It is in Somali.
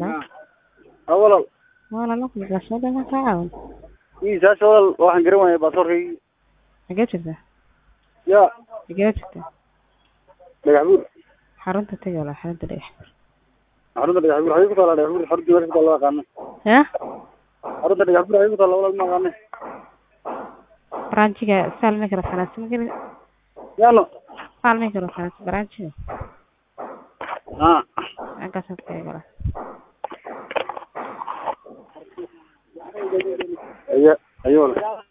halo ha walaal walaalo kulgaashooda ma kaa caawin iisaasha walaal waxaan garan waayay baasaborkaygii xagee jirtaa ya xagee jirtaa dhagax buur xarunta tagi wala xarunta dhagax xarunta dhagax buur xagee ku taala dhagax buur xarunta meesha ku taala aqaana ya xarunta dhagax buur xagee ku taala walaal ma aqaane branchiga saalmi karo falaas ma geli yaano saalmi karo falaas branchiga ha halkaas tagi wala aya ayo walaal